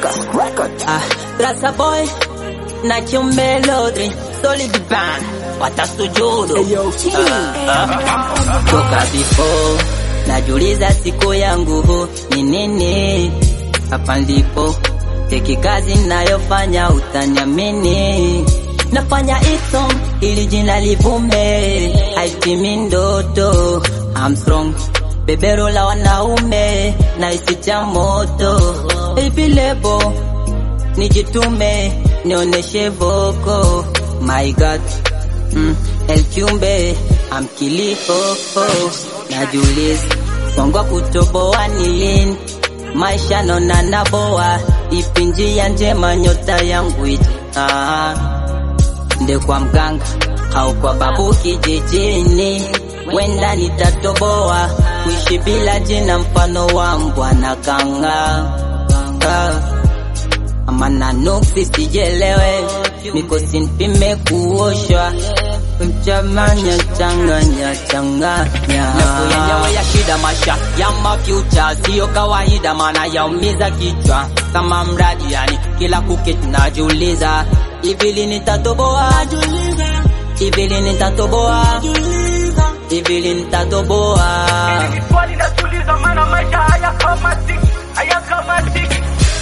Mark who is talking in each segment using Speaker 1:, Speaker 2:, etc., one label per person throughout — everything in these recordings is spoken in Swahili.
Speaker 1: Ah, Rasa boy na Melody Solid Band watasujudu Ah, ah. toka before najuliza siku yangu ni nini, hapa ndipo teki kazi nayofanya utaniamini, nafanya iso ili jina livume, haitimi ndoto I'm strong bebero la wanaume na isi cha moto Baby lebo nijitume nioneshe voko my god mm, El Kiumbe amkilifo najuliza kongwa kutoboa ni lini maisha nona naboa ipi njia njema nyota yangu iti ah, nde kwa mganga au kwa babu kijijini wenda nitatoboa kuishi bila jina mfano wa mbwana kanga ah amana nuksi sijelewe mikosi nipime kuoshwa mchamanya changanya changanya
Speaker 2: Nafuu yenyewe ya shida maisha ya mafuture siyo kawaida, maana yaumiza kichwa kama mradi, yani kila kuki tunajiuliza hivi lini nitatoboa, hivi lini nitatoboa, hivi lini nitatoboa.
Speaker 3: Swali najiuliza maana maisha hayakamatiki, hayakamatiki.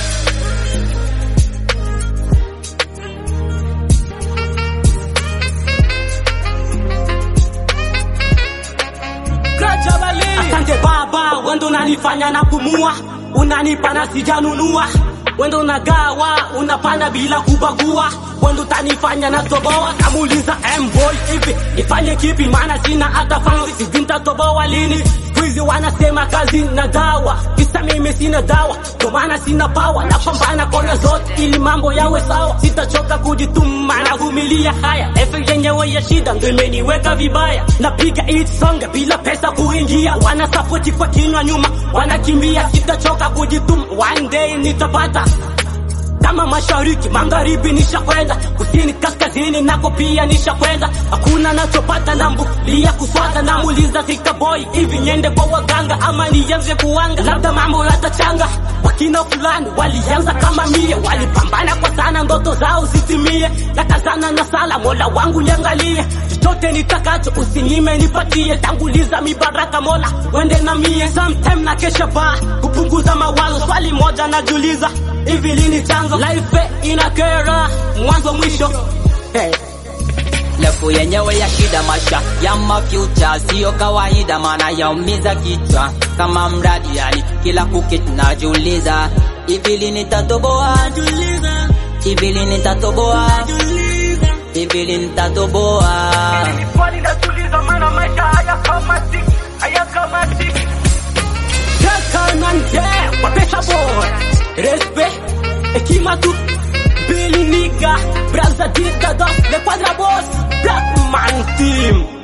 Speaker 4: Asante baba, wendo unanifanya na kumua, unanipa na sijanunua, wendo unagawa, unapanda bila kubagua, wendo utanifanya na toboa. Kamuuliza M-boy hivi nifanye kipi, maana sina hata fansi, sijui nitatoboa lini. Squeezy wanasema kazi na dawa, kisa mimi sina dawa, ndo maana sina power. Napambana kona zote ili mambo yawe sawa, sitachoka kujituma na vumilia haya. Efe yenyewe ya shida ndo imeniweka vibaya, napiga hit song bila pesa kuingia, wana support kwa kinywa nyuma, wanakimbia. Sitachoka kujituma, one day nitapata kama mashariki magharibi nishakwenda, kusini kaskazini nako pia nishakwenda. Hakuna nachopata nambulia kuswata, namuuliza Sika boy hivi niende kwa waganga ama nianze kuwanga, labda mambo yatachanga. Wakina fulani walianza kama mie, walipambana kwa sana ndoto zao zitimie, nakazana na sala, mola wangu niangalie, chochote nitakacho usinyime nipatie, tanguliza mibaraka mola wende na mie. Sometime na kesha ba kupunguza mawazo, swali moja najiuliza hivi lini chanzo life inakera mwanzo mwisho hey.
Speaker 2: Lefu yenyewe ya shida maisha ya mafuture siyo kawaida, maana yaumiza kichwa kama mradi, yani kila kuki tunajiuliza hivi lini nitatoboa, hivi lini nitatoboa, hivi lini nitatoboa.
Speaker 3: Swali najiuliza maana maisha hayakamatiki, hayakamatiki.
Speaker 4: Kakanante wapesa boy respect hekima tu Billy nigga Braza Dita Das Le Quadra Boss Black Man Team